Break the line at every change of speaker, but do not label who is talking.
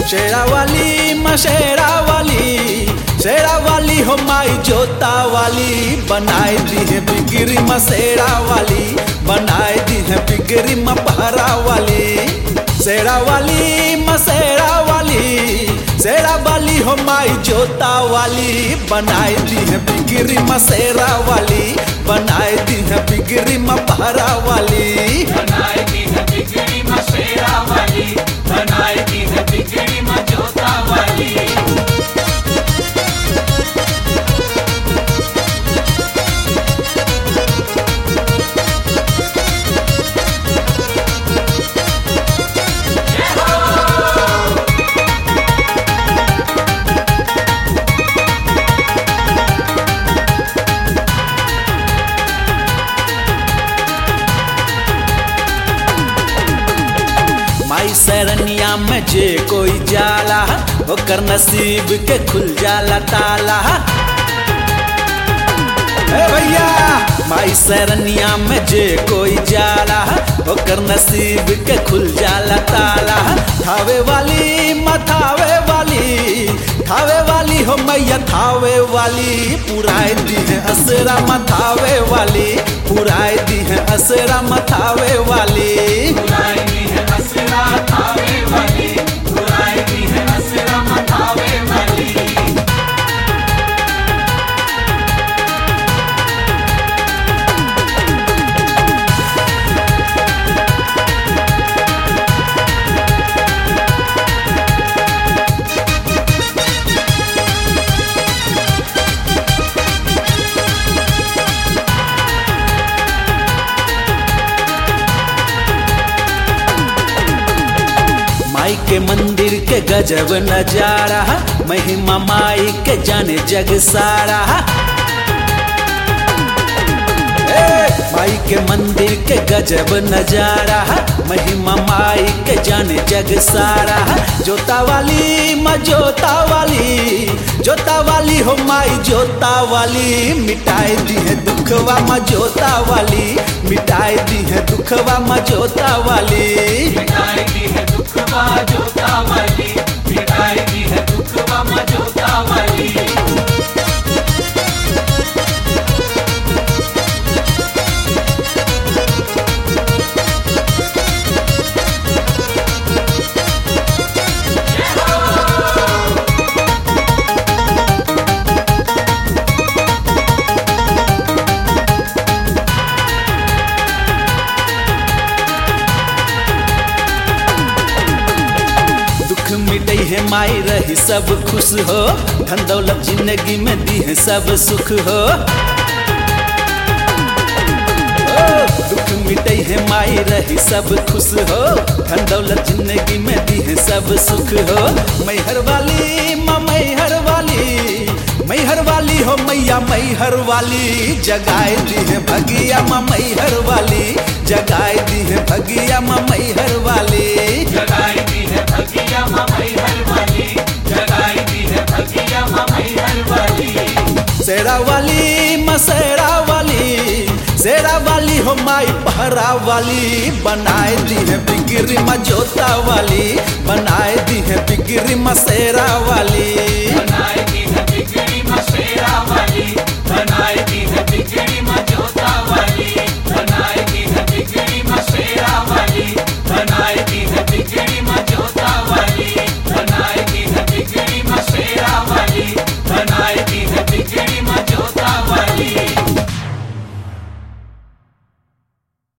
शेरा वाली मशेरा वाली शेरा वाली हो माई जोता वाली बनाए दी है बिगरी मसेरा वाली बनाए दी है बिगरी मपहरा वाली शेरा वाली मसेरा वाली शेरा वाली हो माई जोता वाली बनाए दी है बिगरी मसेरा वाली बनाए दी है बिगरी मपहरा वाली
बनाएगी है बिगड़ी मशेरा वाली बनाएगी है बिगड़ी मजोता वाली
माई सरनिया में जे कोई जाला ओकर नसीब के खुल जाला ताला ए भैया माई सरनिया में जे कोई जाला ओकर नसीब के खुल जाला ताला थावे वाली मथावे वाली थावे वाली हो मैया थावे वाली पुराए दी है असरा मथावे वाली पुराए दी है असरा मथावे वाली
बुलाएगी है असरा थावे वाली बुलाएगी है असरा मथावे वाली
माई के मंदिर के गजब नजारा महिमा माई के जाने जग सारा ए, माई के मंदिर के गजब नजारा महिमा माई के जाने जग सारा जोता वाली माँ जोता वाली जोता वाली हो माई जोता वाली मिटाई दी है दुखवा माँ जोता वाली मिटाई दी है दुखवा माँ जोता वाली
मिटाएगी है दुख जोता वाली मिटाएगी है दुख मजोता वाली
दुख मिटई है माई रही सब खुश हो धन दौलत जिंदगी में दी है सब सुख हो ओ, दुख मिटई है माई रही सब खुश हो धन दौलत जिंदगी में दी है सब सुख हो मैहर वाली माँ मैहर वाली मैहर वाली हो मैया मैहर वाली जगाए दी है भगिया माँ मैहर वाली जगाए दी है भगिया माँ मैहर वाली
जगाएगी है भगिया मई हर वाली जगाएगी है भगिया मई हर वाली
शेरा वाली मसेरा वाली शेरा वाली हो माई पहरा वाली बनाए दी है बिगरी मजोता वाली बनाए दी है बिगरी मसेरा वाली
बनाएगी है बिगड़ी मशेरा वाली